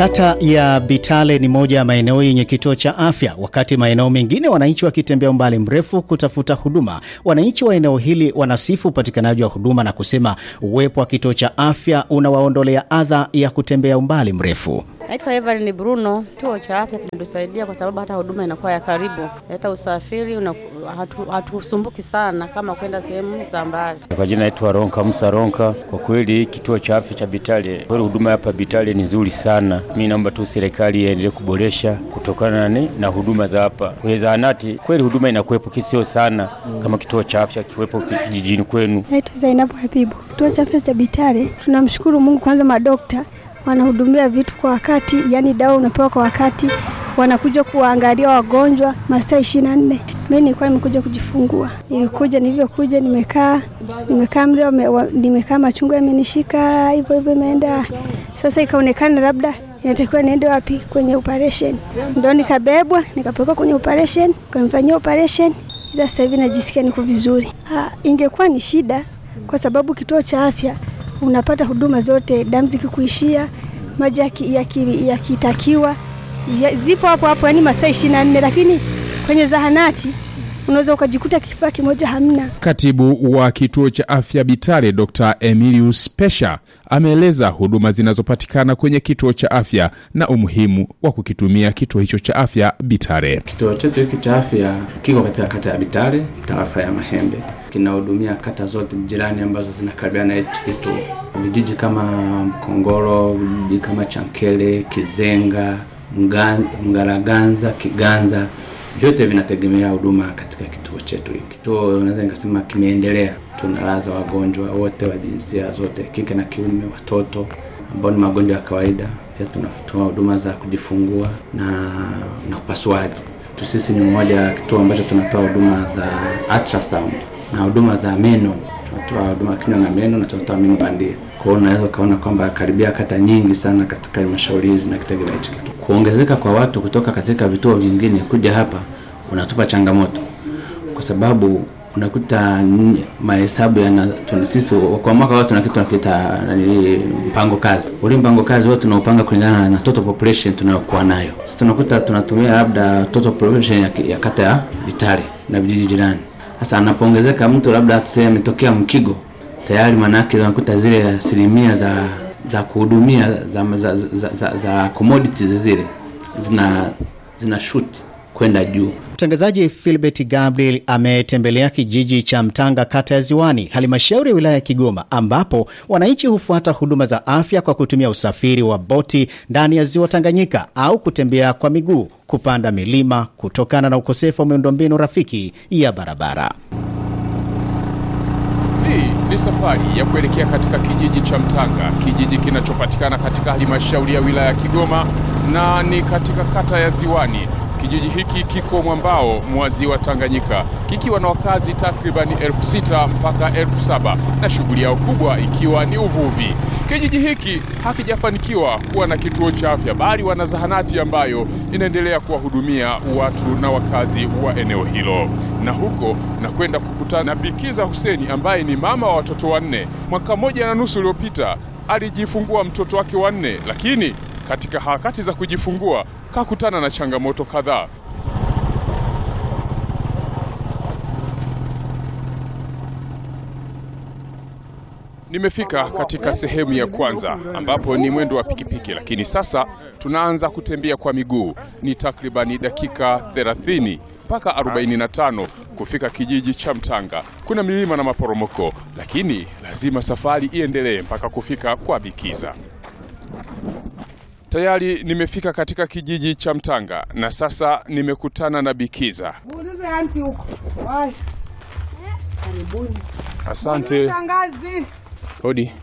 Kata ya Bitale ni moja ya maeneo yenye kituo cha afya, wakati maeneo mengine wananchi wakitembea umbali mrefu kutafuta huduma. Wananchi wa eneo hili wanasifu upatikanaji wa huduma na kusema uwepo wa kituo cha afya unawaondolea adha ya kutembea umbali mrefu. Naitwa Evelyn Bruno. Kituo cha afya kinatusaidia kwa sababu hata huduma inakuwa ya karibu, hata usafiri hatusumbuki hatu sana kama kwenda sehemu za mbali. Kwa jina naitwa Ronka Musa Ronka. Kwa kweli kituo cha afya cha Bitale, kweli huduma hapa Bitale ni nzuri sana. Mimi naomba tu serikali iendelee kuboresha kutokana na, na huduma za hapa kwenye zahanati. Kweli huduma inakuwepo kisio sana kama kituo cha afya kiwepo kijijini kwenu. Naitwa Zainabu Habibu. Kituo cha afya cha Bitale, tunamshukuru Mungu kwanza, madokta wanahudumia vitu kwa wakati, yani dawa unapewa kwa wakati, wanakuja kuwaangalia wagonjwa masaa ishirini na nne. Mimi nilikuwa nimekuja kujifungua, nilikuja nilivyokuja, nimekaa nimekaa mda nimekaa, machungu yamenishika hivyo hivyo, imeenda sasa, ikaonekana labda inatakiwa niende wapi kwenye operation, ndo nikabebwa nikapelekwa kwenye operation, kamfanyia operation, ila sasa hivi najisikia niko vizuri. Ha, ingekuwa ni shida kwa sababu kituo cha afya unapata huduma zote, damu zikikuishia, maji yakitakiwa ya zipo hapo hapo, yani masaa ishirini na nne, lakini kwenye zahanati unaweza ukajikuta kifaa kimoja hamna. Katibu wa kituo cha afya Bitale Dr. Emilius Pesha ameeleza huduma zinazopatikana kwenye kituo cha afya na umuhimu wa kukitumia kituo hicho cha afya Bitale. Kituo chetu hiki cha afya kiko katika kata ya Bitale, tarafa ya Mahembe, kinahudumia kata zote jirani ambazo zinakaribiana na kituo, vijiji kama Mkongoro, vijiji kama Chankele, Kizenga, Mgaraganza, Kiganza vyote vinategemea huduma katika kituo chetu hiki. Kituo naweza nikasema kimeendelea, tunalaza wagonjwa wote wa jinsia zote, kike na kiume, watoto ambao ni magonjwa ya kawaida. Pia tunatoa huduma za kujifungua na, na upasuaji. Sisi ni mmoja wa kituo ambacho tunatoa huduma za ultrasound na huduma za meno. Tunatoa huduma kinywa na meno na tunatoa meno bandia. Kwa hiyo unaweza ukaona kwamba karibia kata nyingi sana katika halmashauri hizi na kitegemea hichi kitu. Kuongezeka kwa watu kutoka katika vituo vingine kuja hapa unatupa changamoto, kwa sababu unakuta mahesabu yana sisi kwa mwaka watu na kitu tunakiita mpango kazi. Ule mpango kazi wote tunaupanga kulingana na total population tunayokuwa nayo. Sasa tunakuta tunatumia labda total population ya, ya kata ya Bitale na vijiji jirani. Sasa anapoongezeka mtu labda tuseme ametokea Mkigo tayari manake unakuta zile asilimia za za kuhudumia za, za, za, za, za commodities zile zina zina shoot kwenda juu. Mtangazaji Philbert Gabriel ametembelea kijiji cha Mtanga, kata ya Ziwani, halmashauri ya wilaya ya Kigoma, ambapo wananchi hufuata huduma za afya kwa kutumia usafiri wa boti ndani ya ziwa Tanganyika au kutembea kwa miguu kupanda milima kutokana na ukosefu wa miundombinu rafiki ya barabara. Hii ni safari ya kuelekea katika kijiji cha Mtanga, kijiji kinachopatikana katika halmashauri ya wilaya ya Kigoma na ni katika kata ya Ziwani. Kijiji hiki kiko mwambao mwa ziwa Tanganyika kikiwa na wakazi takribani elfu sita mpaka elfu saba na shughuli yao kubwa ikiwa ni uvuvi. Kijiji hiki hakijafanikiwa kuwa na kituo cha afya, bali wana zahanati ambayo inaendelea kuwahudumia watu na wakazi wa eneo hilo. Na huko na kwenda kukutana na Bikiza Huseni ambaye ni mama wa watoto wanne. Mwaka mmoja na nusu uliopita alijifungua mtoto wake wanne, lakini katika harakati za kujifungua kakutana na changamoto kadhaa. Nimefika katika sehemu ya kwanza ambapo ni mwendo wa pikipiki, lakini sasa tunaanza kutembea kwa miguu. Ni takribani dakika 30 mpaka 45 kufika kijiji cha Mtanga. Kuna milima na maporomoko, lakini lazima safari iendelee mpaka kufika kwa Bikiza. Tayari nimefika katika kijiji cha Mtanga na sasa nimekutana na Bikiza. Asante. Hodi.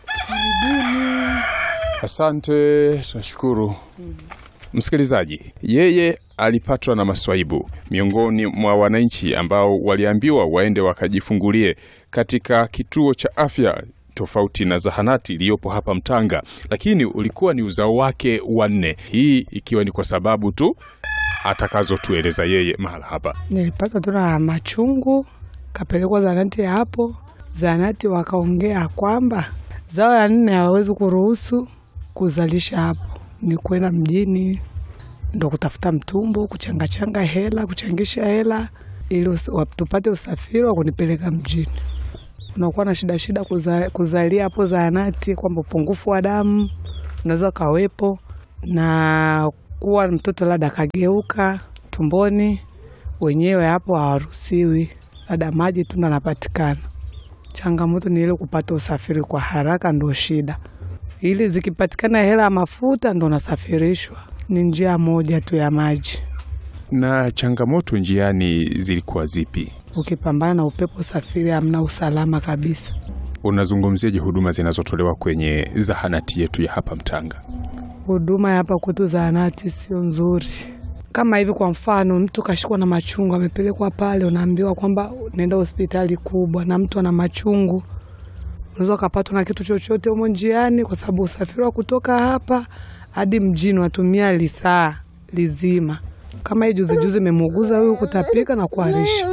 Asante, tunashukuru. Msikilizaji, yeye alipatwa na maswaibu miongoni mwa wananchi ambao waliambiwa waende wakajifungulie katika kituo cha afya tofauti na zahanati iliyopo hapa Mtanga, lakini ulikuwa ni uzao wake wanne, hii ikiwa ni kwa sababu tu atakazotueleza yeye mahala hapa. Nilipata tu na machungu, kapelekwa zahanati ya hapo. Zahanati wakaongea kwamba zao ya nne hawawezi kuruhusu kuzalisha hapo, ni kwenda mjini, ndo kutafuta mtumbo, kuchangachanga hela, kuchangisha hela ili us- wa- tupate usafiri wa kunipeleka mjini. Unakuwa na shida shida kuza, kuzalia hapo zahanati, kwamba upungufu wa damu unaweza ukawepo na kuwa mtoto labda akageuka tumboni, wenyewe hapo hawaruhusiwi, labda maji tu ndo anapatikana. Changamoto ni ile kupata usafiri kwa haraka, ndo shida. Ili zikipatikana hela ya mafuta ndo nasafirishwa, ni njia moja tu ya maji. Na changamoto njiani zilikuwa zipi? Ukipambana na upepo, usafiri hamna usalama kabisa. Unazungumziaje huduma zinazotolewa kwenye zahanati yetu ya hapa Mtanga? Huduma ya hapa kwetu zahanati sio nzuri. Kama hivi, kwa mfano, mtu kashikwa na machungu, amepelekwa pale, unaambiwa kwamba nenda hospitali kubwa, na mtu ana machungu, unaweza ukapatwa na kitu chochote humo njiani, kwa sababu usafiri wa kutoka hapa hadi mjini unatumia lisaa lizima. Kama hii juzi juzi imemuuguza huyu kutapika na kuharisha,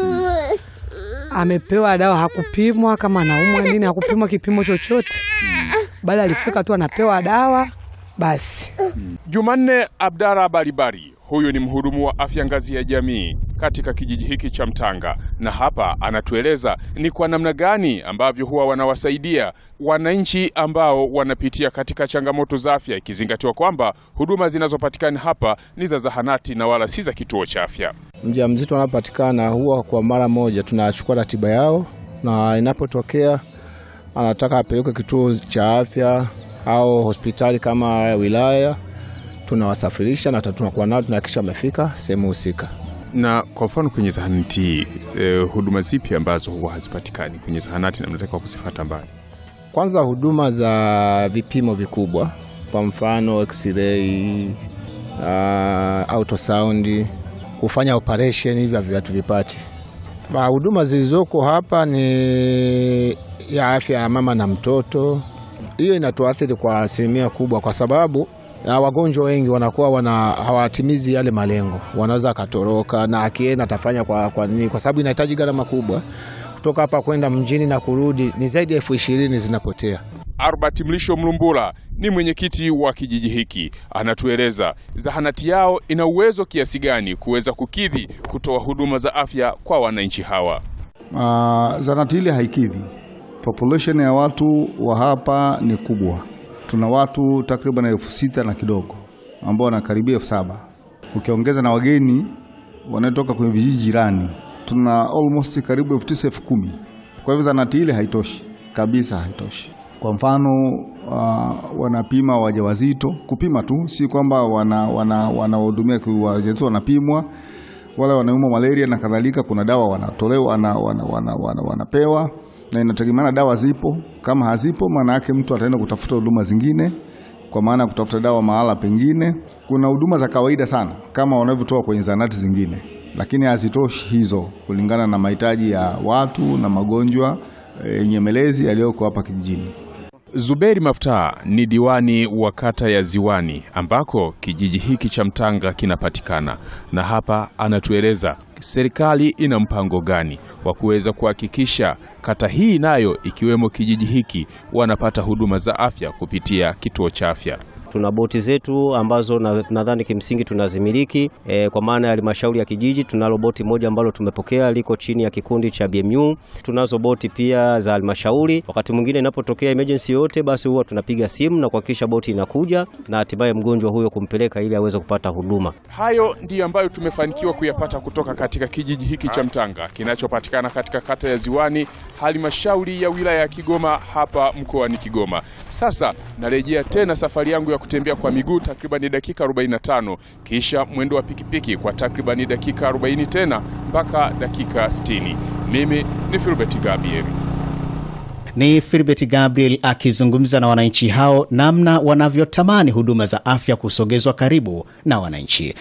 amepewa dawa, hakupimwa kama anaumwa nini, hakupimwa kipimo chochote, bali alifika tu anapewa dawa basi. Jumanne Abdara Baribari, huyu ni mhudumu wa afya ngazi ya jamii katika kijiji hiki cha Mtanga, na hapa anatueleza ni kwa namna gani ambavyo huwa wanawasaidia wananchi ambao wanapitia katika changamoto za afya, ikizingatiwa kwamba huduma zinazopatikana hapa ni za zahanati na wala si za kituo cha afya. mjamzito anapopatikana huwa kwa mara moja tunachukua ratiba yao, na inapotokea anataka apelekwe kituo cha afya au hospitali kama wilaya, tunawasafirisha na tunakuwa nao, tunahakikisha wamefika sehemu husika. Na kwa mfano kwenye zahanati hii eh, huduma zipi ambazo huwa hazipatikani kwenye zahanati na mnatakiwa kuzifata mbali? Kwanza huduma za vipimo vikubwa, kwa mfano x-ray, uh, ultrasound, kufanya operation, hivyo hatuvipati. Ma- Huduma zilizoko hapa ni ya afya ya mama na mtoto. Hiyo inatuathiri kwa asilimia kubwa, kwa sababu ya wagonjwa wengi wanakuwa wana hawatimizi yale malengo, wanaweza akatoroka na akienda atafanya kwa, kwa nini? Kwa sababu inahitaji gharama kubwa kutoka hapa kwenda mjini na kurudi, ni zaidi ya elfu ishirini zinapotea. Albert Mlisho Mlumbula ni mwenyekiti wa kijiji hiki, anatueleza zahanati yao ina uwezo kiasi gani kuweza kukidhi kutoa huduma za afya kwa wananchi hawa. Uh, zahanati ile haikidhi population ya watu wa hapa ni kubwa. Tuna watu takriban elfu sita na kidogo ambao wanakaribia elfu saba ukiongeza na wageni wanaotoka kwenye vijiji jirani, tuna almost karibu elfu tisa elfu kumi Kwa hivyo zahanati ile haitoshi kabisa, haitoshi. Kwa mfano uh, wanapima wajawazito, kupima tu, si kwamba wanahudumia wana, wana wajawazito wanapimwa wale wanaumwa malaria na kadhalika, kuna dawa wanatolewa wana, wana, wana, wana, wanapewa na inategemeana dawa zipo. Kama hazipo, maana yake mtu ataenda kutafuta huduma zingine, kwa maana ya kutafuta dawa mahala pengine. Kuna huduma za kawaida sana kama wanavyotoa kwenye zahanati zingine, lakini hazitoshi hizo kulingana na mahitaji ya watu na magonjwa eh, nyemelezi yaliyoko hapa kijijini. Zuberi Maftaa ni diwani wa kata ya Ziwani ambako kijiji hiki cha Mtanga kinapatikana, na hapa anatueleza serikali ina mpango gani wa kuweza kuhakikisha kata hii nayo ikiwemo kijiji hiki wanapata huduma za afya kupitia kituo cha afya. Tuna boti zetu ambazo na- nadhani kimsingi tunazimiliki e, kwa maana ya halmashauri ya kijiji. Tunalo boti moja ambalo tumepokea liko chini ya kikundi cha BMU. Tunazo boti pia za halmashauri. Wakati mwingine inapotokea emergency yote, basi huwa tunapiga simu na kuhakikisha boti inakuja na hatimaye mgonjwa huyo kumpeleka ili aweze kupata huduma. Hayo ndiyo ambayo tumefanikiwa kuyapata kutoka katika kijiji hiki cha Mtanga kinachopatikana katika kata ya Ziwani, halmashauri ya wilaya ya Kigoma, hapa mkoani Kigoma. Sasa narejea tena safari yangu ya kutembea kwa miguu takribani dakika 45, kisha mwendo wa pikipiki kwa takribani dakika 40 tena mpaka dakika 60. Mimi ni Filbert Gabriel. Ni Filbert Gabriel akizungumza na wananchi hao namna wanavyotamani huduma za afya kusogezwa karibu na wananchi.